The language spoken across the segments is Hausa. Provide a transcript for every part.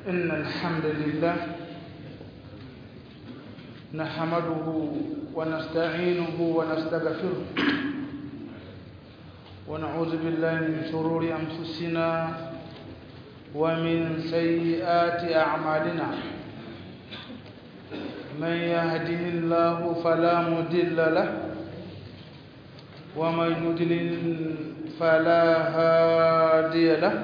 إن الحمد لله نحمده ونستعينه ونستغفره ونعوذ بالله من شرور أنفسنا ومن سيئات أعمالنا من يهده الله فلا مضل له ومن يضلل فلا هادي له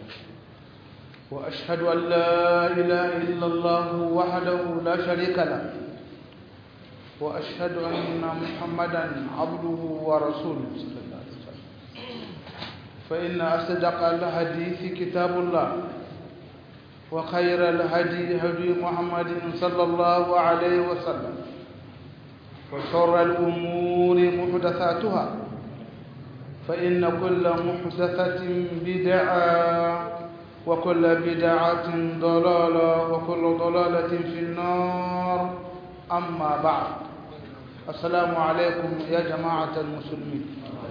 وأشهد أن لا إله إلا الله وحده لا شريك له وأشهد أن محمدا عبده ورسوله صلى الله عليه وسلم فإن أصدق الحديث كتاب الله وخير الهدي هدي محمد صلى الله عليه وسلم وشر الأمور محدثاتها فإن كل محدثة بدعة وكل بدعة ضلالة وكل ضلالة في النار أما بعد السلام عليكم يا جماعة المسلمين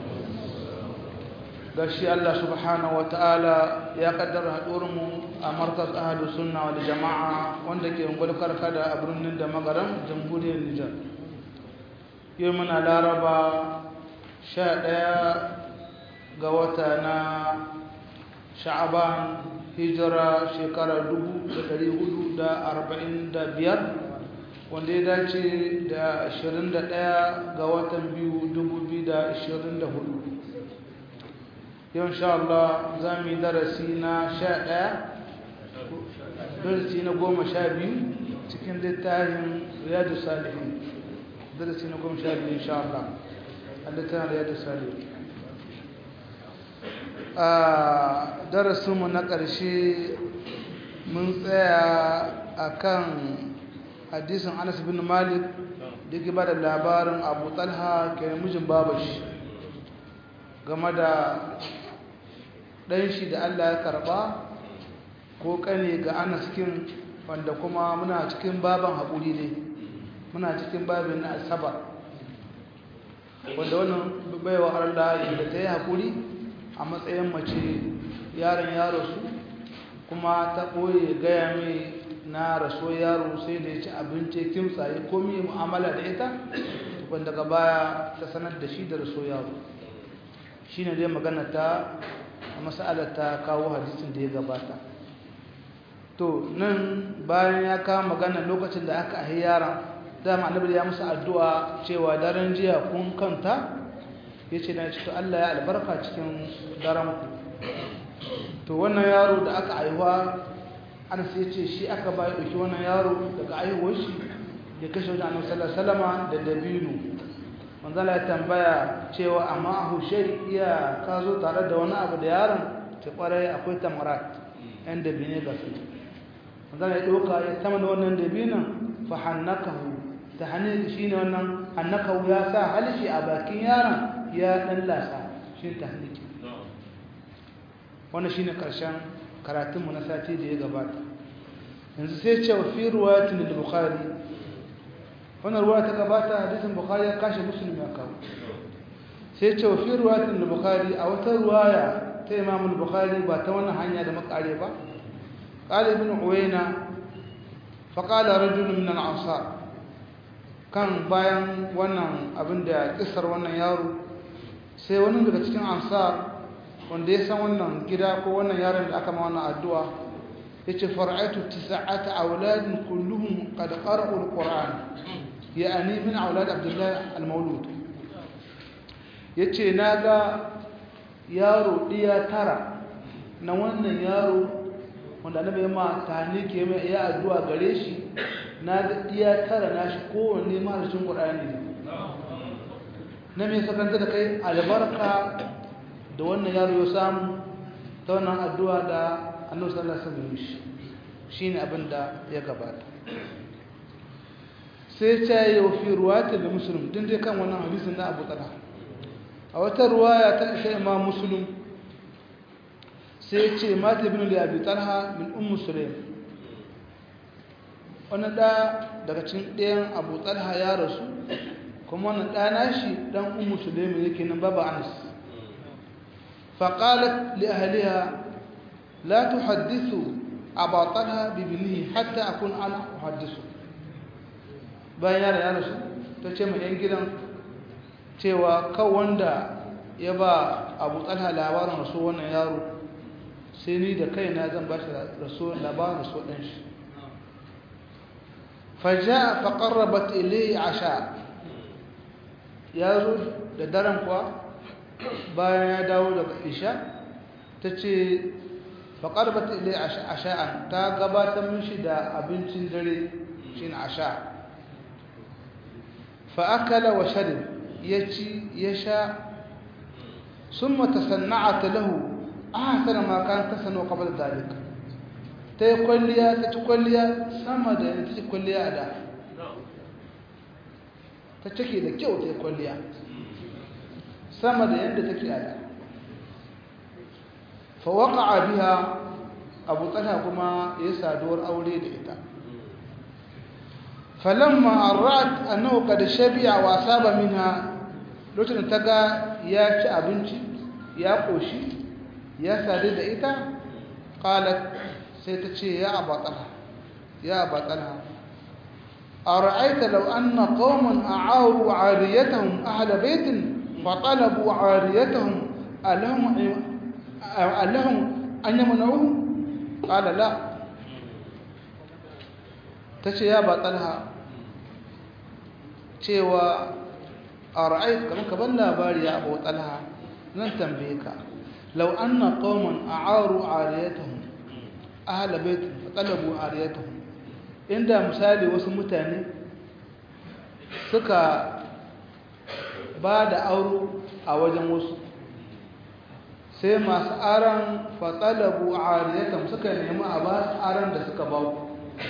gashi Allah subhanahu wa ta'ala ya kaddara mu a markas ahadu sunna wal jama'a wanda ke ungul karkada a birnin da magaran jamhuriyar Nijar yau muna laraba sha ɗaya ga wata na sha'aban hijira shekara dubu da ɗari hudu da arba'in da biyar wanda ya dace da ashirin da ɗaya ga watan biyu dubu biyu da ashirin da hudu yau insha Allah za mu yi darasi na sha ɗaya darasi na goma sha biyu cikin littafin riyadu salihin darasi na goma sha biyu insha Allah a littafin riyadu salihin a darasinmu na ƙarshe mun tsaya a kan hadisin anas bin malik da ke ba da labarin abu talha ke mijin babashi game da ɗan shi da Allah ya karɓa ko ƙane ga anaskin wanda kuma muna cikin baban haƙuri ne muna cikin babin na asabar wanda wannan baiwa Allah da ta yi haƙuri a matsayin mace yaron yaro su kuma ta ɓoye gaya mai na raso yaro sai da ya ci abinci kimsa ya komi mu'amala da ita wanda daga baya ta sanar da shi da raso yaro shi ne dai magana ta a matsalar ta kawo hadisin da ya gabata to nan bayan ya kawo magana lokacin da aka ahi yaran dama annabi ya musu addu'a cewa daren jiya kun kanta ya ce na to Allah ya albarka cikin daren ku to wannan yaro da aka aiwa an sai ce shi aka ba ya ɗauki wannan yaro daga aihuwar shi ya kashe wajen annabi sallallahu alaihi wasallam da dabino manzala ya tambaya cewa amma a hushe iya ka zo tare da wani abu da yaron ta kwarai akwai tamarat yan dabine ga su manzala ya ɗauka ya sama da wannan dabinan fa hannakahu ta hannun shi ne wannan hannakahu ya sa halishi a bakin yaron ya ɗan lasa shi ta hanniki wannan shi ne ƙarshen karatunmu na sati da ya gabata yanzu sai ce wa fi ruwayatin da bukhari wannan ruwa ta gabata hadisin bukhari ya kashe muslim ya kawo sai ce fi ruwayatin bukhari a wata ruwaya ta imam bukhari ba ta wannan hanya da makare ba qala ibn uwayna fa qala rajulun min al-ansar kan bayan wannan abin da kisar wannan yaro sai wani daga cikin ansar wanda ya san wannan gida ko wannan yaron da aka ma wannan addu'a yace far'atu tis'ata auladin kulluhum qad qara'u al-qur'an yani min aulad abdullah al-maulud yace naga yaro diya tara na wannan yaro wanda annabi ma tani ke mai ya addu'a gare shi naga diya tara nashi kowanne maharshen qur'ani ne na me sakanta da kai albarka da wannan yaro ya samu ta wannan addu'a da annabi sallallahu alaihi wasallam shine abin da ya gabata sai ta yi wa fi ruwata da musulun din dai kan wannan hadisin na abu tsada a wata ruwaya ta isha imam musulun sai ce mata ibn da abi talha min ummu sulaim wani da daga cikin ɗayan abu talha ya rasu kuma wani ɗa nashi ɗan ummu sulaim yake nan baba anas فقالت لأهلها لا تحدثوا aba talha bi binihi hatta akun ana uhaddisu bayan yaro ya rasu ta ce mai yan gidan cewa kan wanda ya ba abu talha labarin rasu wannan yaro sai ni da kaina zan ba shi labarin rasu ɗan shi faja faƙarrabat ilai asha ya zo da daren kuwa bayan ya dawo daga isha ta ce faƙarrabat ilai asha'an ta gabatar mishi da abincin dare shi na asha fa'akala wa sharif ya ci ya sha sun mata sanna'ata lahu a hasana makan ta sanu kamar zalika ta yi kwalliya ta ci kwalliya sama da yadda ta ci kwalliya a da ta cike da kyau ta yi kwalliya sama da yadda take a da fawaka a biya abu tsana kuma ya saduwar aure da ita falamma arrat annahu qad shabi'a wa saba minha lokacin ta ga ya ci abinci ya koshi ya sadu da ita qalat sai ta ce ya abatala ya abatala ara'aita law anna qauman a'aru 'ariyatahum ahla baitin fa talabu 'ariyatahum alahum alahum an yamna'u qala la tace ya batalha cewa ara'aita kaman kaban labari ya abu talha nan tambaye ka law anna qauman a'aru 'ariyatahum ahla bait talabu ariyatuhum inda misali wasu mutane suka ba da auro a wajen wasu sai masu aran fatalabu ariyatuhum suka nemi a ba su aran da suka ba ku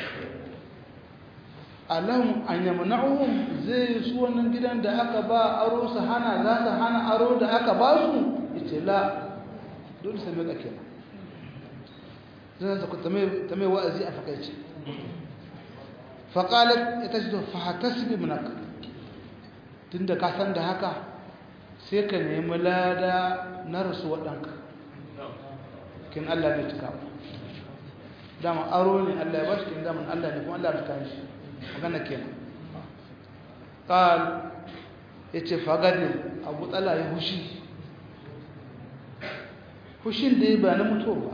allahum an yamna'uhum zai su wannan gidan da aka ba aro su hana za su hana aro da aka ba su yace la dole sai mai kenan zan ta ta mai wa'azi a fakaice faƙalar ita ce fahatasbi munaka tun da ka san da haka sai ka nemi lada na rasu waɗanka kin Allah ne cika ba dama aro ne Allah ya ba shi kin daman Allah ne kuma Allah ya kayan shi magana kenan ƙal ya ce fagadin abu tsala ya hushi hushin da ya ba na mutuwa ba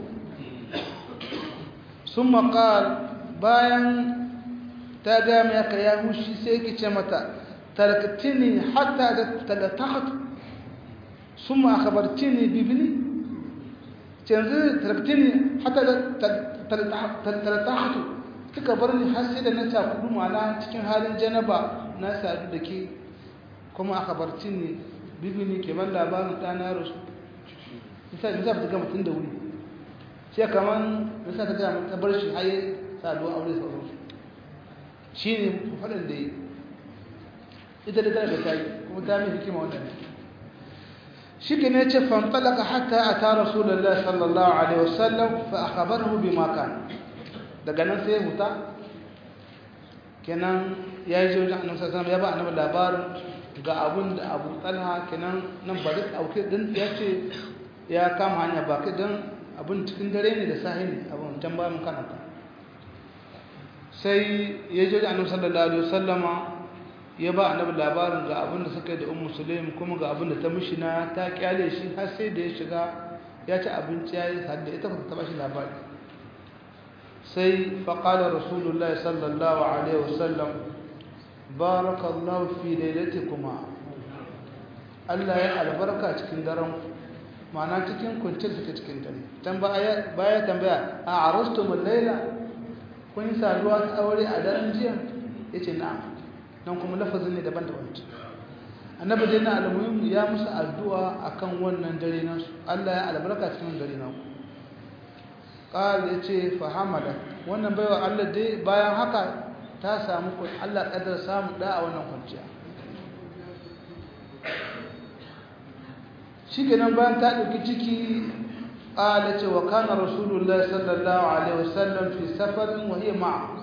sun maƙal bayan ta gama ya ka ya hushi sai ki ce mata tarkatini hatta da talatakatu sun ma akabartini bibini canzu tarkatini hatta da talatakatu kika bar ni har sai da na cakudu mana cikin halin janaba na sadu da ke kuma akabartini bibini ke ban labarin ɗana rasu misali za ta gama tun da wuri sai kamar nasa ta gama ta bar shi haye saduwa aure sauransu shi ne faɗin da yi ita da tana da ta yi kuma ta mai hikima wannan shi ke ne ce fantalaka hatta a ta rasulallah sallallahu alaihi wasallam fa a kabar hubi maka daga nan sai huta kenan ya yi jirgin annabi sallallahu ya ba annabi labarin ga abun da abu talha kenan nan ba duk auke din ya ce ya kama hanya ba kai don abin cikin dare ne da sahi ne abin can ba mun kanata sai ya je da annabi sallallahu alaihi wasallama ya ba annabi labarin ga abin da suka yi da ummu sulaim kuma ga abin da ta mishi na ta kyale shi har sai da ya shiga ya ci abinci ya yi hadda ita ba ta ba shi labari sai faqala rasulullah sallallahu alaihi wasallam barakallahu fi lailatikuma Allah ya albarka cikin daren ma'ana cikin kwanciyar suke cikin dare dan baya tambaya a arastum al-laila kun yi saduwa ta aure a daren jiya yace na'am nan kuma lafazin ne daban daban annabi dai na almuhim ya musu addu'a akan wannan dare nasu Allah ya albarka cikin dare nasu qal yace fa hamada wannan baiwa Allah dai bayan haka ta samu Allah kadar samu da a wannan kwanciya shikenan bayan ta dauki ciki qala ce wa kana rasulullahi sallallahu alaihi wasallam fi safarin wa hiya ma'a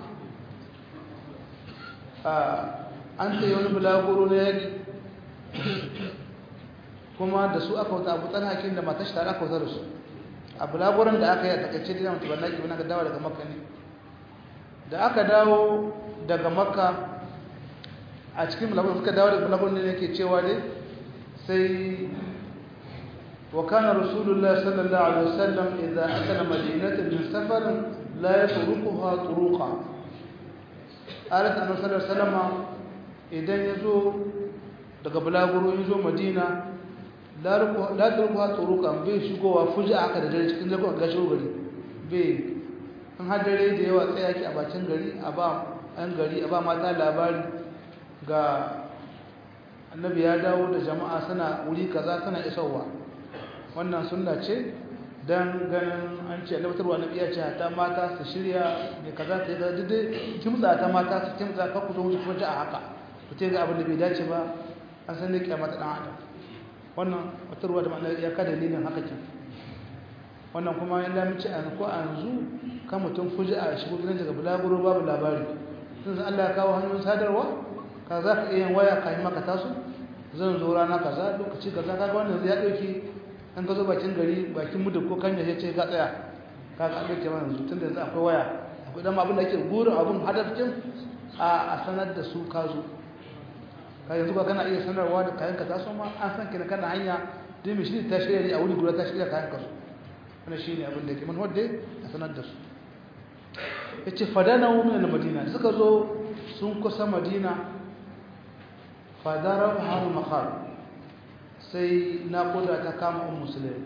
an ta yi wani bulaguro na yaki kuma da su aka wuta abu tsan hakin da matashi tare aka wuta da su a bulaguran da aka yi a takaice da mutu ballaki wani aka dawo daga makka ne da aka dawo daga makka a cikin bulaguran suka dawo daga bulaguran ne yake cewa ne sai وكان رسول الله صلى الله عليه وسلم إذا أتى مدينة من سفر لا يطرقها طرقا قالت أنه صلى الله عليه وسلم إذا يزو daga bulaguro ya zo madina la turkuwa turukan bai shigowa fuji aka da dare cikin zagon ga shigo gari bai an hadare da yawa tsaye ake a bacin gari a ba an gari a ba mata labari ga annabi ya dawo da jama'a suna wuri kaza suna isowa wannan sunna ce don ganin an ce albatarwa na iya ce ta mata su shirya ne kaza ta yi ga duk kimtsa ta mata su kimtsa ka kuzo wuce kuma a haka ku ce ga abin da bai dace ba an san ne kyamata dan adam wannan wata ruwa da ma'ana ya ka dalilin haka kin wannan kuma in da mace an ko an zu kan mutum fuji a shigo gidan daga bulaguro babu labari sun san Allah ya kawo hanyoyin sadarwa ka za ka iya yin waya ka yi maka taso zan zo rana kaza lokaci kaza kaga wannan ya dauki an ka zo bakin gari bakin mudu ko kanya ya ce ka tsaya ka ga abin kenan yanzu tunda yanzu akwai waya akwai dan abin da ake burin abin hadafin a a sanar da su ka zo ka yanzu ba kana iya sanarwa da kayan ka taso ma an san kina kana hanya dai mai shi ta shirya a wuri guda ta shirya kayan ka su wannan shine abin da ke man wadda a sanar da su yace fadana min al-madina suka zo sun kusa madina fadara har makhar sai naƙuda ta kama un musulun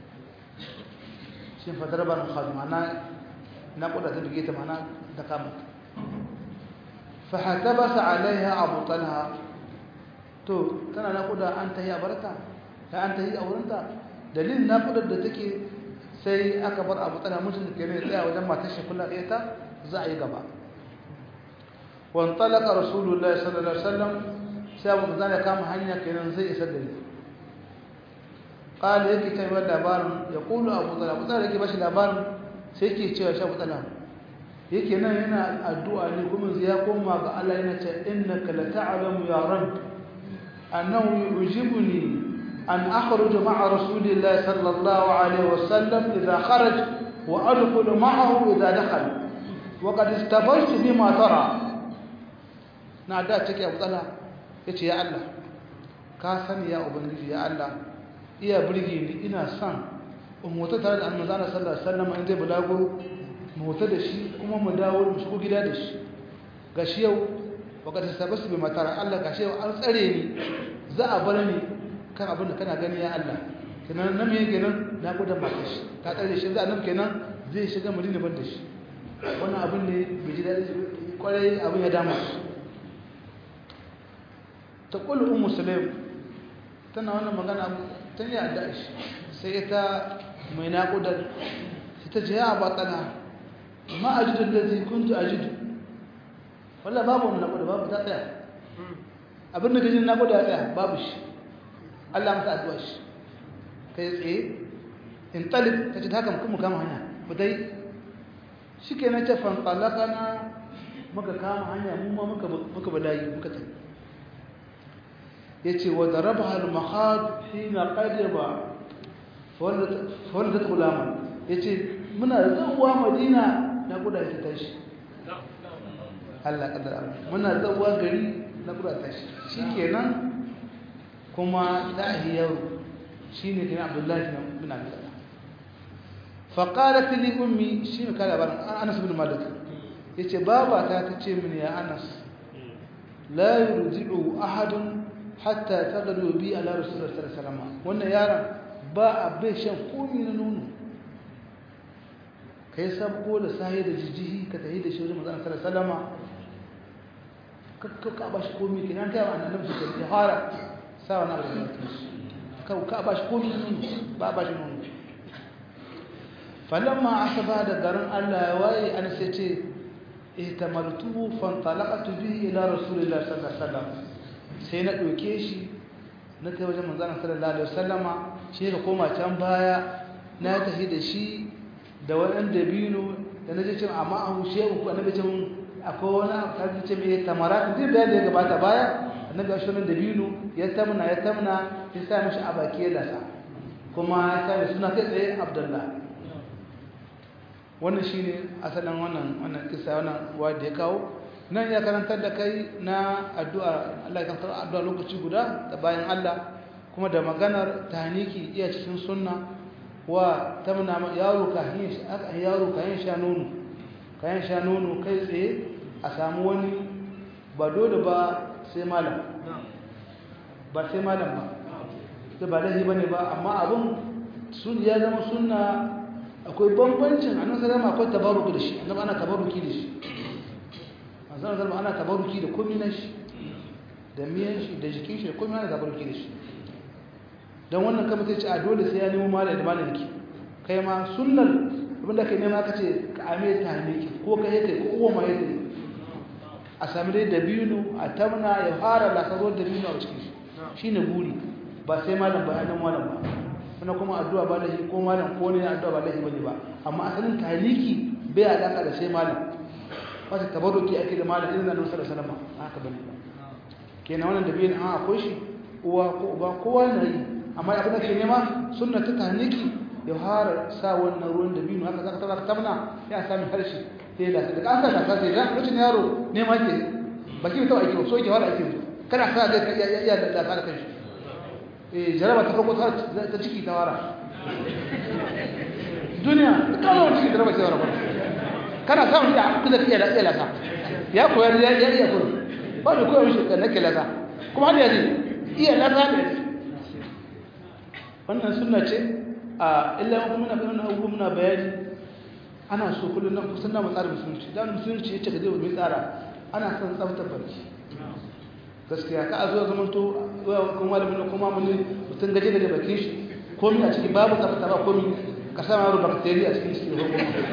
shi fadar ba na mana naƙuda ta bige ta mana ta kama fahata ba sa alaiha abu talha to tana naƙuda an ta yi a barta ta an ta yi a wurinta dalilin naƙudar da take sai aka bar abu talha mutum da ke ne tsaya wajen matar shekula ɗaya ta za a yi gaba wantalaka rasulullahi sallallahu alaihi wasallam sai abu da kama hanya kenan zai isa gari قال yake kai wannan labarin ya kulu Abu Talha Abu Talha yake bashi labarin sai yake cewa shi Abu Talha yake nan yana addu'a ne kuma ya koma ga Allah yana ce innaka la ta'lamu ya rabb annahu yujibuni an akhruja ma'a rasulillahi sallallahu alaihi wasallam idha kharaj wa adkhulu ma'ahu idha dakhala wa qad istabaytu bima tara na da take Abu Talha yace ya Allah ka sani ya ubangiji ya Allah iya birge ni ina son in mota tare da annabi sallallahu alaihi wasallam in zai bulago mu mota da shi kuma mu dawo mu shigo gida da shi gashi yau wakati sabasu bi matara Allah gashi yau an tsare ni za a bar ni kan abin da kana gani ya Allah kenan nan me kenan na gudan mata shi ta tsare shi za nan kenan zai shiga madina ban da shi wannan abin ne bai ji daɗi kwarai abin ya dama ta kullu ummu sulaim tana wannan magana ta yi adda shi sai ita mai naƙudar sai ta ce ya batsana ma a jidon da zai kuntu a jidu wallah babu wani naƙuda babu ta tsaya abinda gajin naƙuda ya tsaya babu shi allah mata addu'a shi kai tsaye in talib ta ce ta haka kuma kama hanya mu dai shi ke na ce fanfalaka na muka kama hanya mu ma muka balayi muka tafi yace wa darabaha al-makhad hina qadiba fawaldat gulaman yace muna zuwa madina na guda ta tashi Allah kadar muna zuwa gari na guda tashi shikenan kuma dahi yaro shine kina Abdullahi bin Abi Talha faqalat li ummi shine kala baran Anas bin Malik yace baba ta tace mini ya Anas la yurji'u ahadun hatta tagadu bi ala rasulullah sallallahu alaihi wasallam wannan yaron ba a bai shan komi na nono kai sabko da sahi da jijihi ka tahi da shi wajen manzon sallallahu alaihi wasallam ka ka ba shi komi kinan kai wa annabi su ke fara sa wannan abu ka ka ba shi komi nono ba ba shi nono falamma asaba da garin Allah ya waye an sai ce ihtamaltuhu fantalaqtu bihi ila rasulillah sallallahu alaihi wasallam sai na ɗauke shi na kai wajen manzanar sallallahu alaihi wasallama shi ka koma can baya na tafi da shi da waɗan dabino da na je cin amma a hushe uku annabi ce mun akwai wani kaji ce mai tamara din bayan da ya gabata baya annabi ya shi dabino ya tamna ya tamna ya sa mishi a baki ya lasa kuma ya sa mai suna kai tsaye abdullah wannan shine asalin wannan wannan kisa wannan wa da ya kawo nan ya karantar da kai na addu'a Allah ya karantar addu'a lokaci guda da bayan Allah kuma da maganar tahniki iya cikin sunna wa tamna yaro kahin aka yaro kahin sha nono kahin sha nono kai tsaye a samu wani ba dole ba sai malam ba sai malam ba sai ba lahi bane ba amma abun sun ya zama sunna akwai bambancin annabi sallallahu akwai tabaruki da shi annabi ana tabaruki da shi annabi sallallahu ana tabaruki da komai na shi da miyan shi da jikin shi da komai ana tabaruki da shi dan wannan kamar sai ce a dole sai ya nemo malai da malai ki kai ma sunnar abinda kai nema kace ka ame ta ne ki ko kai kai ko uwa mai yake a sami dai dabino a tamna ya fara lasaro dabino a cikin shi shine guri ba sai malam ba nan malam ba wannan kuma addu'a ba lahi ko malam ko ne addu'a ba lahi bane ba amma asalin taliki bai alaka da sai malam wata tabarruki ake da malam irin Annabi sallallahu alaihi wasallam haka bane ba kenan wannan da biyan an akwai shi uwa ko uba kowa na yi amma abin da ke nema sunna ta taliki ya fara sa wannan ruwan da biyu haka zaka tabaka tamna ya sami harshe sai da daga an sa da sai da lokacin yaro ne ma ke baki ta aiki so ke wala aiki kana sa zai iya iya da da kanshi eh jaraba ta farko ta ciki ta wara duniya kawai ciki jaraba ta wara kana samun da kuka iya da iya lasa ya koyar ya iya iya kudu ba da koyar mishi kan nake lasa kuma har yanzu iya lasa ne wannan sunna ce a illa kuma muna bayan abubuwa muna bayani ana so kullum nan kusan na matsara musulunci da musulunci ya ce ka zai mai tsara ana son tsaftar barci gaskiya ka a zuwa zaman to kuma malamin kuma mun mutum gaje daga bakin shi komi a ciki babu tsafta ba komi ka sama yaro bacteria a cikin shi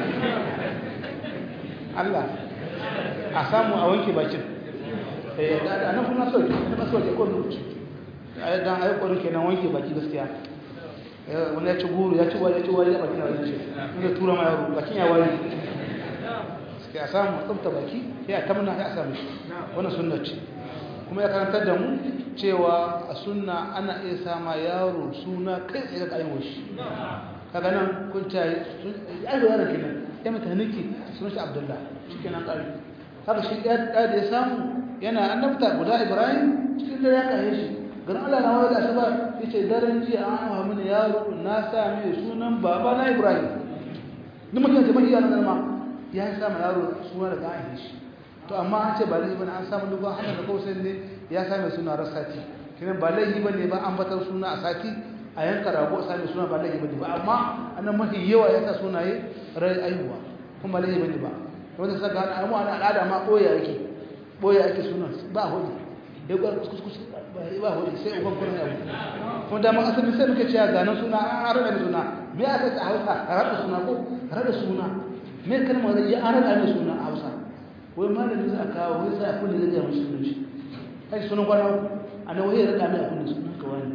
Allah a samu a wanke bakin eh da nan kuma so ne ba so ne ko lokaci ai dan ai ko kenan wanke baki gaskiya wani ya ci guru ya ci wani ya ci wani ya bakin wani ce inda tura ma yaro bakin ya wani suke a samu tsabta baki ya tamna ya sami wannan sunna ce kuma ya karantar da mu cewa a sunna ana iya sama yaro suna kai tsaye da ayyuwar shi kaga nan kun ta yi yaro yaron kenan ya mata niki sunan shi abdullah shi kenan kare haka shi ɗaya da ya samu yana annabta guda ibrahim cikin dare ya kaye shi garin Allah na wani asuba ya ce daren jiya an hawa mini yaro na sa mai sunan baba na Ibrahim duk mutum ce mahiya na ma ya sa ma yaro suna daga an shi to amma an ce ba laifi bane an samu dubban hannun da kawai ne ya sa mai suna rasati kinan ba laifi bane ba an batar suna a sati a yanka rago a sami suna ba laifi bane ba amma annan mafi yawa ya sa sunaye rai aihuwa kuma ba laifi bane ba wanda saka ana mu ana al'ada ma boye yake boye yake sunan ba hudu ya gwar kuskus ba hudu sai uban kurin abu kuma da mun asali sai muke cewa ganin suna an rada suna me aka ta hausa rada suna ko rada suna me kalmar da ya an rada mai suna a hausa wai malami za a kawo wai sai a kunne zai ga mushi sunan shi kai sunan kwana a nan wai rada mai a kunne sunan ka wani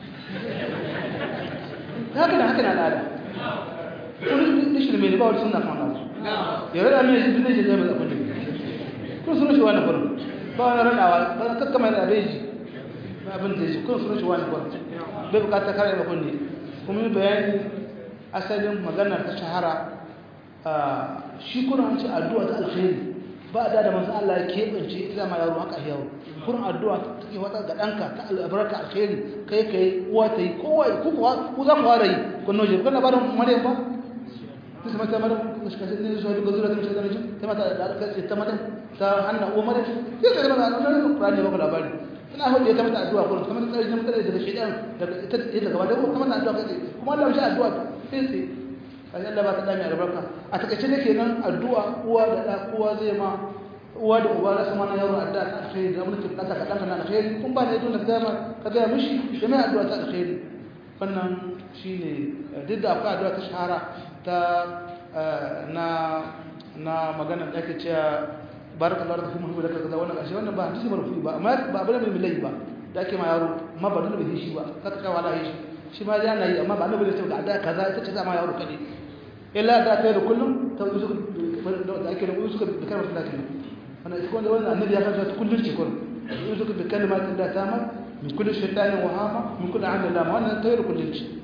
haka da haka na al'ada kun dishi mai ba wani sunna kan Allah ya rada mai shi zai je mai a kunne kun sunan shi wani kurin ba wani radawa ba kakkama da abeji abin da shi kun sunan shi wani kwan bai bukata kare da kunne kuma yi bayani asalin maganar ta shahara shi kuna hanci addu'a ta alkhairi ba da da masu Allah ya keɓance ita ma yaro haka yaro kurin addu'a ta take wata ga ɗanka ta albarka alkhairi kai kai uwa ta yi kowa ku ku za ku fara yi kun noje kun na barin maryam ba ta sama ta maryam ku shi kashe ne zuwa ga zura ta mace da mace ta mata da alkhairi ta mata ta hanna uwa maryam sai ta zama da nan Qur'ani ba ku labari tana hudu ta mata addu'a kullum kamar tsari na mutane daga shaidan daga ita ita gaba da kuma ta addu'a kai kuma Allah shi addu'a sai sai kai Allah ba ta dami albarka a takaice ne kenan addu'a uwa da da uwa zai ma uwa da uba da sama na yaro addu'a ta alkhairi da mulkin kasa ka danka na alkhairi kun ba da yadda ka ga ka ga mishi da mai addu'a ta alkhairi wannan shine duk da akwai addu'a ta shahara ta na na magana da ake cewa barakallahu lakum fi mulki kaza wannan kashi wannan ba hadisi marfu ba amma ba bane mai milai ba da ake ma yaro amma ba dole bai shi ba kaka kawa da shi shi ma yana yi amma ba annabi ne ce da kaza ita ce ma yaro kade illa da ta da kullum ta yi da ake da suka da kalmar da kenan wannan ita wanda wannan annabi ya kanta kullun ce kullun yi suka da kalmar da ta ma min kulli shaytanin wa hama min kulli amal lama wannan ta yi kullun ce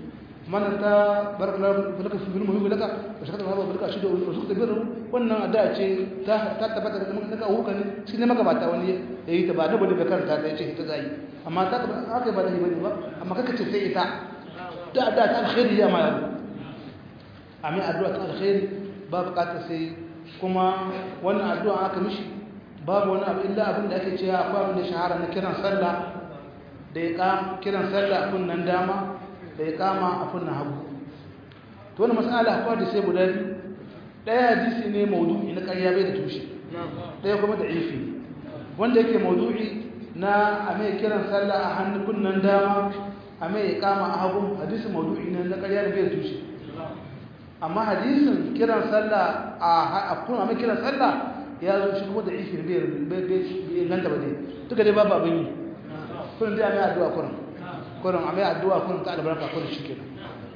mana ta barka barka fi bilmu bi laka wa shakata ba barka shi da wasu da birru wannan addu'a ce ta ta tabbata da mun daga hukan shi ne magabata wani yayi ta ba da bada karanta ta yace ita zai amma ta haka ba da yi bane ba amma kaka ce sai ita da addu'a ta alkhairi ya ma yaro amma addu'a ta alkhairi ba bukatar sai kuma wannan addu'a aka mishi babu wani abu illa abin da ake cewa akwai abin da shahara na kiran sallah da ya kama kiran sallah a kunnan dama da ya kama a kunnan hagu to wani mas'ala akwai da sai guda biyu ɗaya hadisi ne maudu'i na ƙarya bai da tushe ɗaya kuma da ifi wanda yake maudu'i na a mai kiran sallah a hannun kunnan dama a mai kama a hagu hadisi maudu'i ne na ƙarya da bai da tushe amma hadisin kiran sallah a kunnan mai kiran sallah ya zo shi kuma da ifi bai inganta ba dai duka dai babu abin yi kurin dai a mai addu'a kurin kurin a mai addu'a kurin ta albarka kurin shi kenan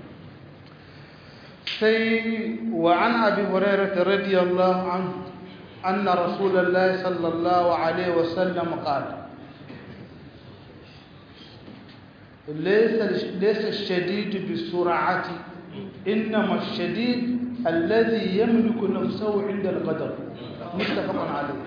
sai wa an abi hurairah radiyallahu anhu anna rasulullahi sallallahu alaihi wasallam qala ليس ليس الشديد بالسرعة إنما الشديد الذي يملك نفسه عند القدر متفق عليه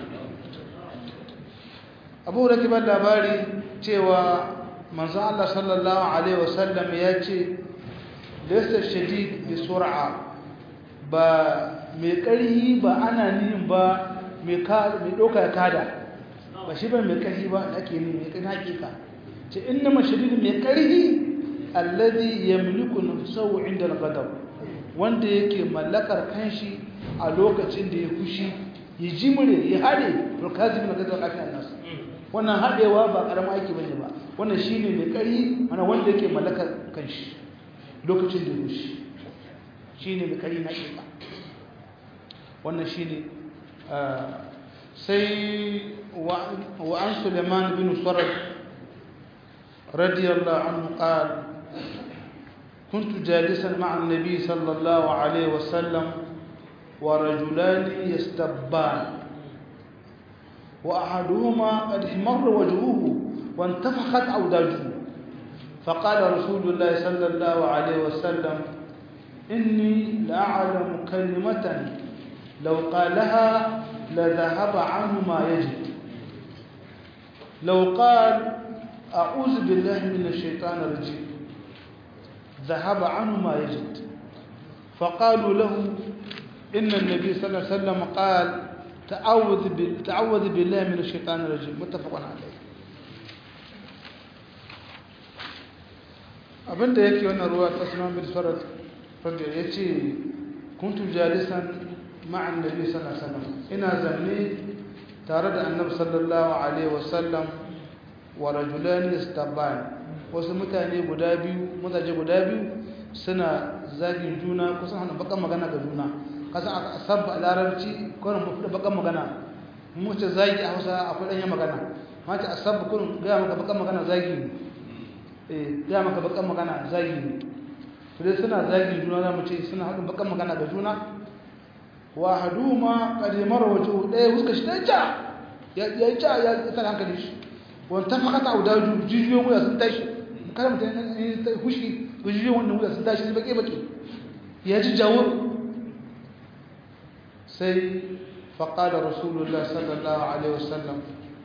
abu da kibar labari cewa manzo Allah sallallahu alaihi wasallam ya ce laysa shadid bi sur'a ba mai karhi ba ana nihin ba mai ka mai doka kada ba shi ba mai karhi ba ake ni mai kan hakika ce innama shadid mai karhi alladhi yamliku nafsahu inda al-ghadab wanda yake mallakar kanshi a lokacin da ya fushi ya jimre ya hade to kazimi na gadon lafiya nasu wannan haɗewa ba ƙaramin aiki bane ba wannan shine mai ƙari ana wanda yake mallakar kanshi lokacin da rushi shine mai ƙari na ƙiƙa wannan shine sai wa an suleiman bin sarad radiyallahu anhu qala كنت جالسا مع النبي صلى الله عليه وسلم ورجلان يستبان وأحدهما قد احمر وجهه وانتفخت أوداجه فقال رسول الله صلى الله عليه وسلم إني لأعلم كلمة لو قالها لذهب عنه ما يجد لو قال أعوذ بالله من الشيطان الرجيم ذهب عنه ما يجد فقالوا له إن النبي صلى الله عليه وسلم قال تعوذ تعوذ بالله من الشيطان الرجيم متفق عليه abinda yake wannan ruwa ta sunan bin farat fadda ya ce kuntu jalisan ma'an nabi sallallahu alaihi wasallam ina zanne tare da annabi sallallahu alaihi wasallam wa rajulani istaban wasu mutane guda biyu mutaje guda biyu suna zagin juna kusan hana bakan magana ga juna kasa a sabba a larabci kwanan mafi da bakan magana mace zagi a hausa akwai ɗanyen magana mace a sabba kurin gaya maka bakan magana zagi ne eh gaya maka bakan magana zagi ne su dai suna zagi juna za mu ce suna haɗin bakan magana ga juna wa hadu ma kadimar waje ɗaya wuska shi ɗaya ya yi ca ya tsara hankali shi wani ta fakata a wuda jijiyoyin wuya sun tashi kada mutum ya hushi jijiyoyin wannan wuya sun tashi baƙe-baƙe ya ji jawo sai faƙada rasulullah sallallahu alaihi wasallam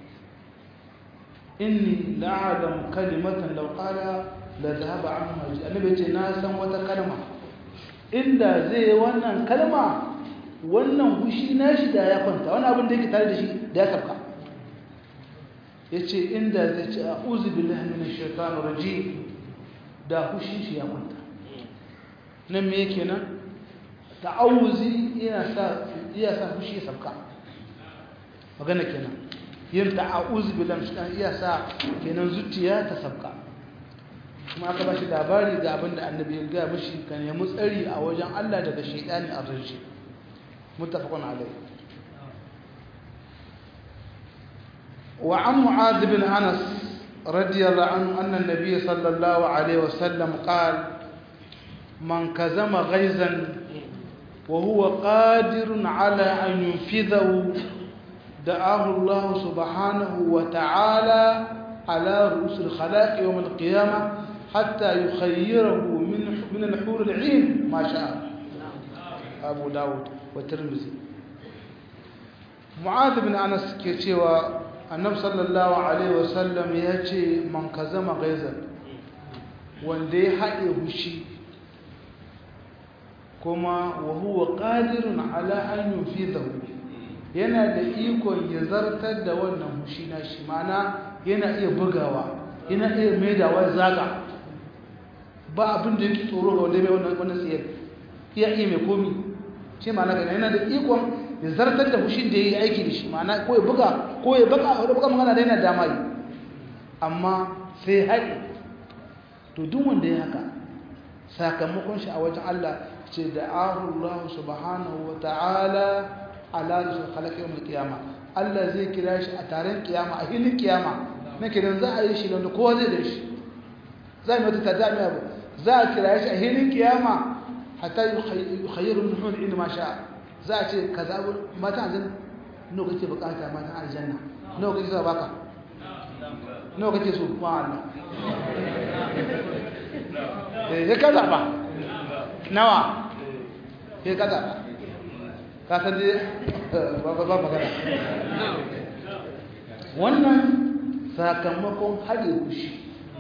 inni la'adam kalimatan lauƙala da zahaba an maji annabi ce na san wata kalma inda zai wannan kalma wannan hushi na shi da ya kwanta wani abin da yake tare da shi da ya karka ya ce inda zai ce a uzu billahi min shaitanir rajim da hushi shi ya kwanta nan me yake nan ta'awuzi yana sa iya sa fushi ya sabka magana kenan yin ta'awuzi billahi shaitan iya sa kenan zuciya ta sabka kuma aka bashi labari ga abin da annabi ya ga mishi kan nemi tsari a wajen Allah daga shaitani arraji muttafaqun alayh wa an mu'adh bin anas radiyallahu anhu anna an-nabiy sallallahu alayhi wasallam qala man kazama ghaizan وهو قادر على أن ينفذه دعاه الله سبحانه وتعالى على رؤوس الخلائق يوم القيامة حتى يخيره من min al-hur al-'ain ma sha'a Abu Dawud wa Tirmidhi Mu'adh bin Anas ke cewa Annabi sallallahu alaihi wasallam ya ce man kazama gaizan wanda ya haɗe hushi kuma wa huwa qadirun ala an yufidahu yana da ikon ya zartar da wannan hushi na shi mana yana iya bugawa yana iya maidawa zaga ba abin da yake tsoro ga wanda mai wannan wannan tsiyar iya iya mai komi shi mana ga yana da ikon ya zartar da hushin da yayi aiki da shi mana ko ya buga ko ya baka ko buga magana da yana dama yi amma sai haɗi to duk wanda ya haka sakamakon shi a wajen Allah ce da Allah subhanahu wa ta'ala ala rasul khalaqi yawm al-qiyama Allah zai kira shi a taron kiyama a hilin kiyama na kiran za a yi shi da kowa zai da shi za mu ta tada mai abu za a kira shi a hilin kiyama hatta yukhayyiru min hul in ma sha za a ce kaza mata aljanna nawa kake bukata mata aljanna nawa kake so baka nawa kake so ma Allah eh ya kaza ba nawa ya kaza ba ka san dai ba ba magana wannan sakamakon haɗe kushi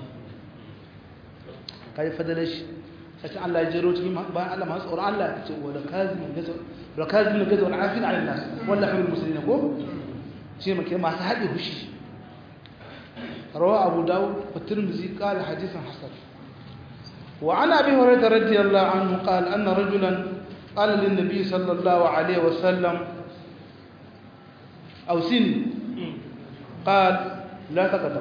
kai fadalar shi sai Allah ya jero cikin bayan Allah masu tsoron Allah ya ce wa da kazimin gaza wa kazimin gaza wa afin ala nas wallahi bil muslimin ko shi muke masu haɗe kushi rawa abu dawud wa tirmidhi qala hadithan hasan wa an abi hurairah radiyallahu anhu qala anna rajulan قال للنبي صلى الله عليه وسلم أوسني قال لا تقدم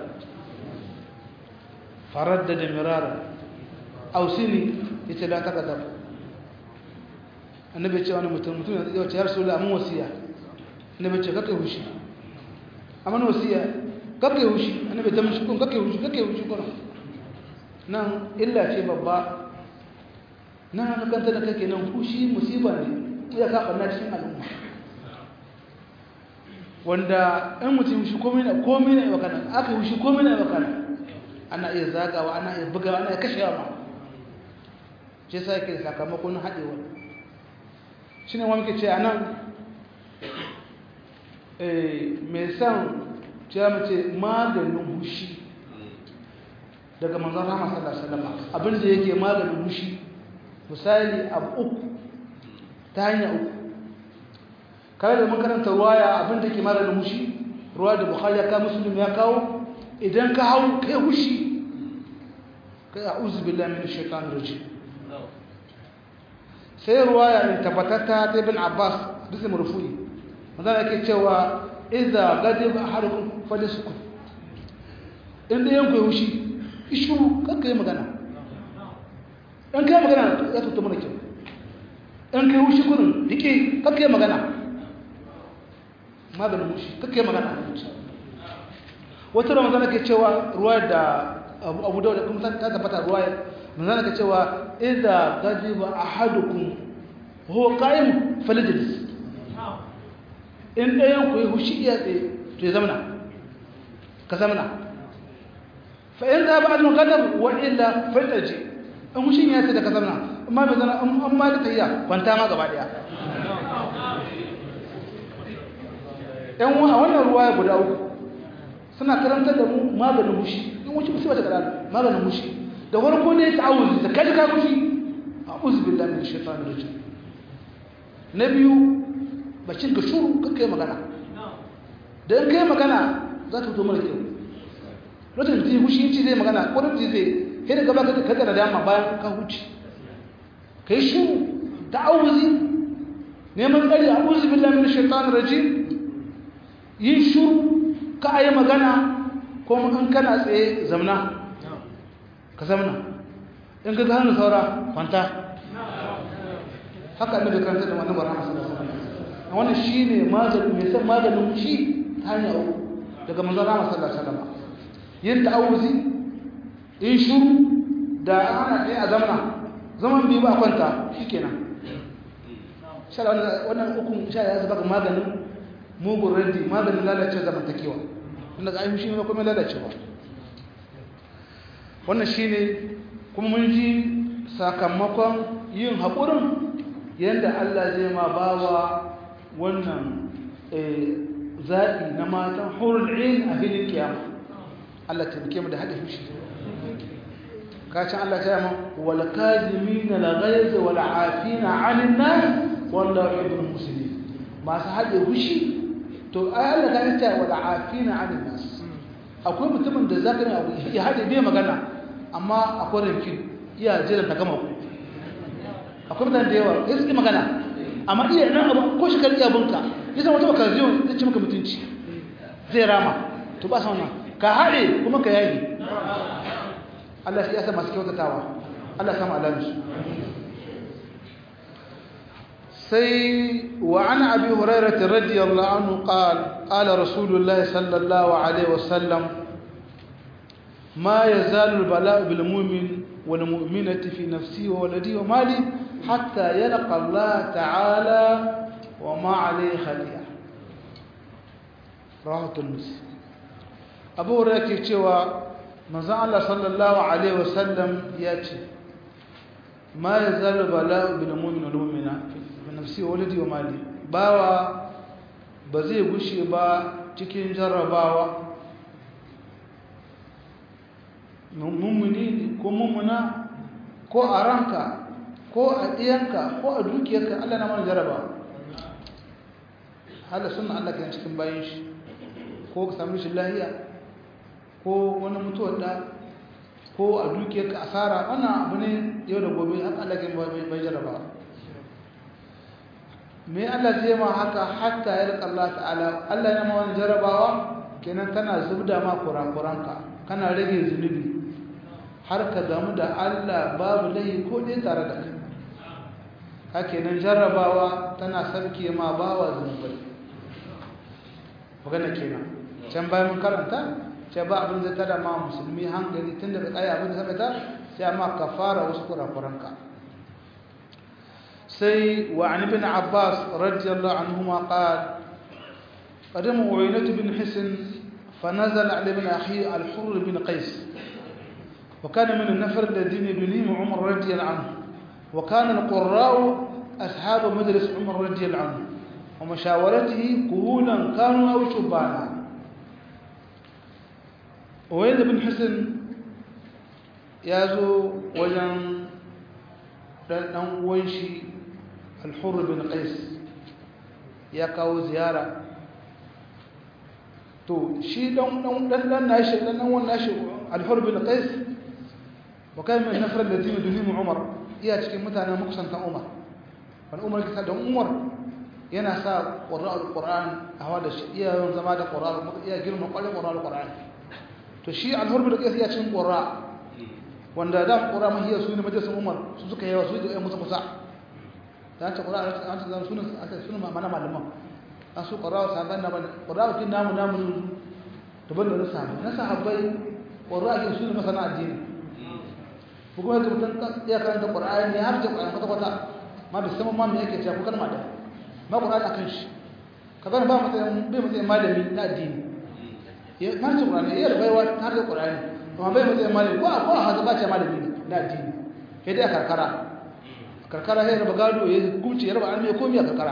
فردد مرارا أوسني يتي لا تقدم النبي يتي وانا متن متن يا رسول الله مو وصيه النبي يتي كake hushi amma wasiya kake hushi annabi ta mishi kun kake hushi kake hushi kun nan illa ce babba na kanta da kake nan fushi musiba ne ya ka barna cikin al'umma wanda in mutum shi komai na komai na yau kana aka yi shi komai na yau kana ana iya zagawa ana iya bugawa ana iya kashewa ma ce sai ke sakamakon haɗewa shi ne wani ke ce a nan mai san ce mace maganin hushi daga manzan rama sallallahu alaihi wasallam abinda yake maganin hushi misali abu uku ta hanya uku kare da makaranta ruwaya abinda ke mara da mushi ruwa da bukhari ya kawo musulun ya kawo idan ka hau kai hushi kai a uzu billahi min shaitan rajim sai ruwaya in tabbatatta ta ibn abbas bisa murfu'i wanda yake cewa idza ghadiba ahadukum falyasukut inda yanku hushi ishuru kanka yi magana in kai magana ya tuta mana kyau in kai wushi kurin dike kakka magana maganin wushi kakka magana wata ramazan ke cewa ruwa da abu da kuma ta tabbata ruwa manzana ke cewa idza gajiba ahadukum huwa qa'im falijlis in ɗayan ku yi hushi iya tsaye to ya zamana ka zamana fa in za ba adun gadar wa illa faltaji in hushin ya ce da ka zamana amma bai zana an ma da tayya kwanta ma gaba daya yan wa a wannan ruwa ya guda uku suna karantar da mu maganin hushi in wuce musu bata karatu maganin hushi da farko ne ta'awuzi da kaji ka hushi a'udhu billahi minash shaitanir rajim na biyu bacin ka shuru ka kai magana da in kai magana za ta fito mara kyau lokacin da hushi ci zai magana ko da zai kai da gaba ka kaga da dama bayan ka huce kai shuru ta'awuzi neman tsari a'udhu billahi minash shaitanir rajim yin shuru ka a yi magana ko in kana tsaye zamna ka zamna in ka gano saura kwanta haka annabi karanta da wannan barama sallallahu alaihi wasallam wannan shine maganin mai san maganin shi ta hanya uku daga manzon Rama sallallahu alaihi wasallam yin ta'awuzi in shuru da ana tsaye a zamna zaman bi ba kwanta shikenan sha wannan ukun sha ya zaba maganin mugun raddi maganin lalace zamantakewa wanda ga ainihin shi ne kuma lalacewa wannan shi ne kuma mun ji sakamakon yin haƙurin yadda Allah zai ma bawa wannan zaɓi na matan hurul in a filin kiyama Allah taimake mu da haɗe fushi kacin Allah ta yamma wal kazimin la ghayz wal afina 'anil nas wallahu yuhibbul muslimin masu haɗe fushi to ai Allah ta ce wal afina 'anil nas akwai mutumin da zaka ne abu ya haɗe bai magana amma akwai rinkin iya jira ta gama ku akwai mutane da yawa ya suke magana amma iya nan abu ko shi karɓi abinka ya san wata baka zai ci maka mutunci zai rama to ba sa wannan ka haɗe kuma ka yagi Allah shi ya sa masu kyautatawa Allah ya samu alamu sai wa an abi hurairah radiyallahu anhu qala qala rasulullahi sallallahu alaihi wasallam ما يزال البلاء بالمؤمن والمؤمنة في نفسه وولده وماله حتى يلقى الله تعالى وما عليه خطيئة رواه الترمذي أبو هريرة cewa manzon Allah sallallahu alaihi wasallam ya ce ma yazalu bala'u bil mu'min wal mu'mina fi nafsi wa waladi wa mali bawa ba zai gushe ba cikin jarrabawa mummuni ko mummuna ko a ranka ko a ɗiyanka ko a dukiyarka Allah na mana jaraba hala suna Allah kan cikin bayan shi ko ka sami shi lahiya ko wani mutuwar da ko a dukiyarka asara wannan abu ne yau da gobe har Allah kan bai jaraba me Allah zai ma haka hatta ya rika Allah ta'ala Allah ya ma wani jarabawa kenan kana zubda ma kurakuranka kana rage zunubi har ka gamu da Allah babu laifi ko dai tare da kai hake nan jarrabawa tana sarki ma bawa zunubai magana kenan can bayan mun karanta ce ba abin zai tada ma musulmi hankali tun daga tsaye abin da ta sai ma kafara wasu kurakuranka sai wa an ibn abbas radiyallahu anhuma qala قدم عيينة بن حسن فنزل على ابن أخيه الحر بن قيس وكان من النفر الذين يبنيهم عمر رضي الله عنه وكان القراء أصحاب مجلس عمر رضي الله عنه ومشاورته كهولا كانوا أو شبانا وين بن حسن يازو وجن dan uwan shi al-hurr bin qais ya kawo ziyara to shi dan dan dan nashi dan dan wannan nashi al-hurr bin qais wa kan min nafar alladhina duhimu umar iya cikin mutanen makusantan umar wani umar kisa don umar yana sa qur'an al-qur'an hawa da shi iya yawan zama da qur'an iya girma kwalin qur'an al-qur'an to shi al-hurr bin qais iya cikin qur'an wanda da qur'an mahiya su ne majalisun umar su suka yawa su da musu kusa da ta qur'an an ta sunan an ta sunan mana malaman an su qur'an sahabban na bane qur'an kin namu namu daban da na sahabbai na sahabbai qur'an kin sunan masana addini ko kuma da mutum ya karanta qur'ani ne har ta qur'an kwata kwata ma bai san ma me yake cewa ko kalma da ma qur'an akan shi kaga ba matsayin bai matsayin malami na addini ya har ta qur'ani ya baiwa har da qur'ani amma bai matsayin malami ko ko haza ba ce malami na addini sai dai a karkara karkara sai raba gado ya hukunci ya raba almi komai a karkara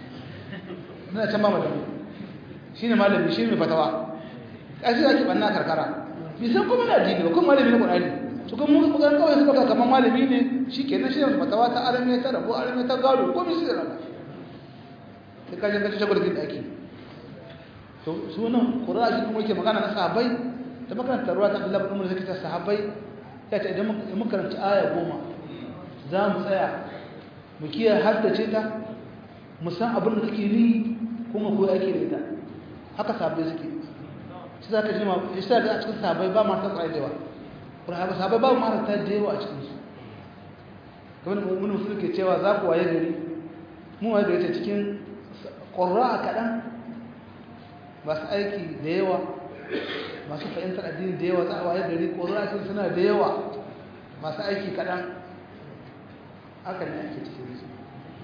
ina can ba malami shine malami shi ne fatawa kashi ake banna karkara bi san kuma na addini ba kuma malami na qur'ani to kuma mun ga kawai su baka kaman malami ne shikenan shi ne fatawa ta almi ta rabo almi ta gado komai shi da raba sai kaje ka ci gurgin daki to sunan qur'ani kuma yake magana na sahabbai da makarantar ruwa ta Abdullahi bin Umar zai ta sahabbai ya ce idan mun karanta aya goma za mu tsaya mu kiyaye haddace ta mu san abin da take ni kuma ko ake da ita haka sahabbai suke shi za ka ji ma shi za ka a cikin sahabbai ba ma ta tsaya da yawa kuma sahabbai ba ma ta da yawa a cikin su kamar mun musulmi ke cewa za ku waye gari mu waye gari ta cikin ƙurra kaɗan masu aiki da yawa masu fahimtar addini da yawa za a waye gari ƙorafin suna da yawa masu aiki kaɗan haka ne ake cikin su